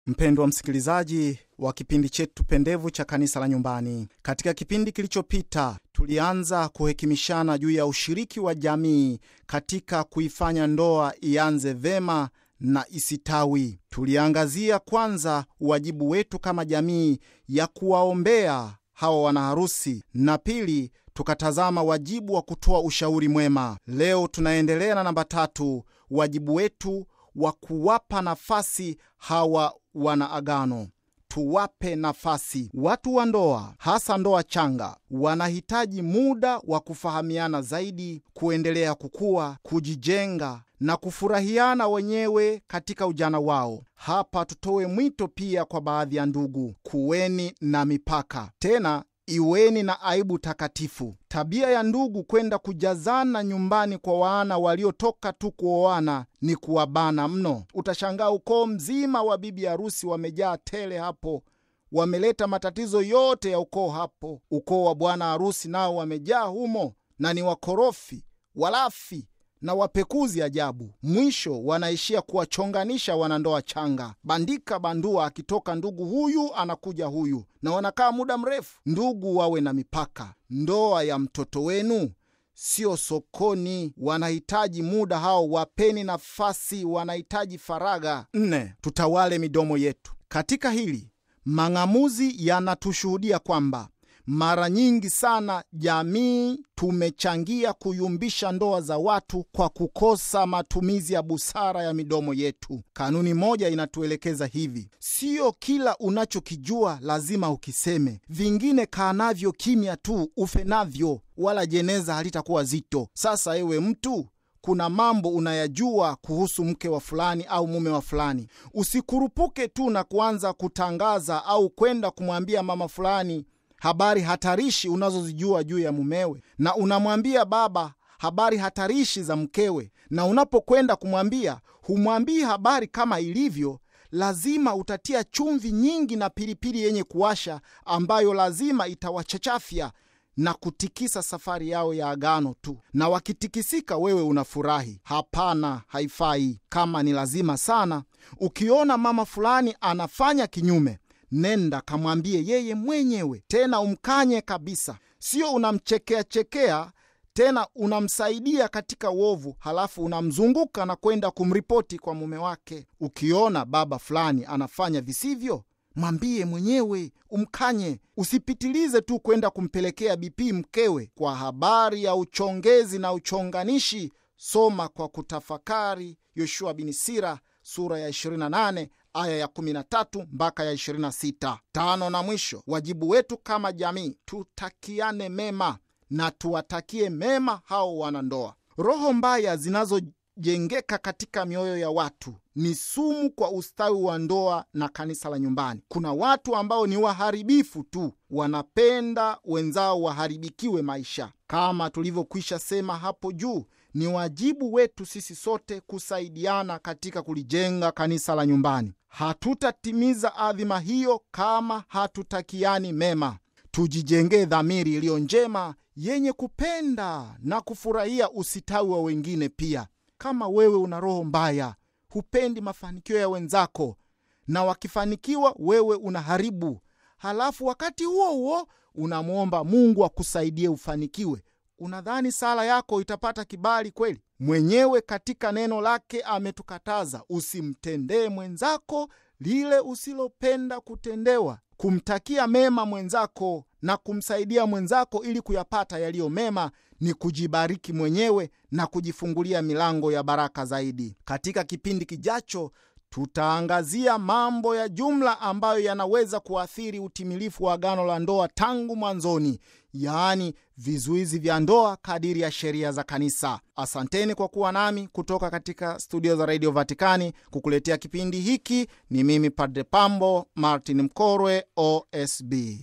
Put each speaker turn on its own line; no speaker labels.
Mpendwa msikilizaji wa kipindi chetu pendevu cha kanisa la nyumbani, katika kipindi kilichopita tulianza kuhekimishana juu ya ushiriki wa jamii katika kuifanya ndoa ianze vema na isitawi. Tuliangazia kwanza wajibu wetu kama jamii ya kuwaombea hawa wanaharusi, na pili tukatazama wajibu wa kutoa ushauri mwema. Leo tunaendelea na namba tatu, wajibu wetu wa kuwapa nafasi hawa wanaagano. Tuwape nafasi. Watu wa ndoa, hasa ndoa changa, wanahitaji muda wa kufahamiana zaidi, kuendelea kukua, kujijenga na kufurahiana wenyewe katika ujana wao. Hapa tutoe mwito pia kwa baadhi ya ndugu: kuweni na mipaka, tena iweni na aibu takatifu. Tabia ya ndugu kwenda kujazana nyumbani kwa wana waliotoka tu kuoana ni kuwabana mno. Utashangaa ukoo mzima wa bibi harusi wamejaa tele hapo, wameleta matatizo yote ya ukoo hapo. Ukoo wa bwana harusi nao wamejaa humo, na ni wakorofi, walafi na wapekuzi ajabu. Mwisho wanaishia kuwachonganisha wanandoa changa, bandika bandua, akitoka ndugu huyu anakuja huyu, na wanakaa muda mrefu. Ndugu wawe na mipaka. Ndoa ya mtoto wenu sio sokoni. Wanahitaji muda hao, wapeni nafasi, wanahitaji faragha. Nne, tutawale midomo yetu katika hili. Mang'amuzi yanatushuhudia kwamba mara nyingi sana jamii tumechangia kuyumbisha ndoa za watu kwa kukosa matumizi ya busara ya midomo yetu. Kanuni moja inatuelekeza hivi: sio kila unachokijua lazima ukiseme, vingine kaa navyo kimya tu, ufe navyo, wala jeneza halitakuwa zito. Sasa ewe mtu kuna mambo unayajua kuhusu mke wa fulani au mume wa fulani, usikurupuke tu na kuanza kutangaza au kwenda kumwambia mama fulani habari hatarishi unazozijua juu ya mumewe, na unamwambia baba habari hatarishi za mkewe, na unapokwenda kumwambia humwambii habari kama ilivyo. Lazima utatia chumvi nyingi na pilipili yenye kuwasha, ambayo lazima itawachachafya na kutikisa safari yao ya agano tu, na wakitikisika, wewe unafurahi. Hapana, haifai. Kama ni lazima sana, ukiona mama fulani anafanya kinyume Nenda kamwambie yeye mwenyewe, tena umkanye kabisa. Sio unamchekea chekea, tena unamsaidia katika uovu, halafu unamzunguka na kwenda kumripoti kwa mume wake. Ukiona baba fulani anafanya visivyo, mwambie mwenyewe, umkanye. Usipitilize tu kwenda kumpelekea BP mkewe. Kwa habari ya uchongezi na uchonganishi, soma kwa kutafakari Yoshua bin Sira sura ya 28 aya ya 13 mpaka ya 26. Tano na mwisho, wajibu wetu kama jamii, tutakiane mema na tuwatakie mema hao wanandoa. Roho mbaya zinazojengeka katika mioyo ya watu ni sumu kwa ustawi wa ndoa na kanisa la nyumbani. Kuna watu ambao ni waharibifu tu, wanapenda wenzao waharibikiwe maisha. Kama tulivyokwisha sema hapo juu, ni wajibu wetu sisi sote kusaidiana katika kulijenga kanisa la nyumbani. Hatutatimiza adhima hiyo kama hatutakiani mema. Tujijengee dhamiri iliyo njema yenye kupenda na kufurahia usitawi wa wengine pia. Kama wewe una roho mbaya, hupendi mafanikio ya wenzako, na wakifanikiwa wewe unaharibu, halafu wakati huo huo unamwomba Mungu akusaidie ufanikiwe, unadhani sala yako itapata kibali kweli? Mwenyewe katika neno lake ametukataza usimtendee mwenzako lile usilopenda kutendewa. Kumtakia mema mwenzako na kumsaidia mwenzako ili kuyapata yaliyo mema ni kujibariki mwenyewe na kujifungulia milango ya baraka zaidi. Katika kipindi kijacho tutaangazia mambo ya jumla ambayo yanaweza kuathiri utimilifu wa agano la ndoa tangu mwanzoni, yaani vizuizi vya ndoa kadiri ya sheria za kanisa. Asanteni kwa kuwa nami kutoka katika studio za redio Vatikani kukuletea kipindi hiki. Ni mimi Padre Pambo Martin Mkorwe, OSB.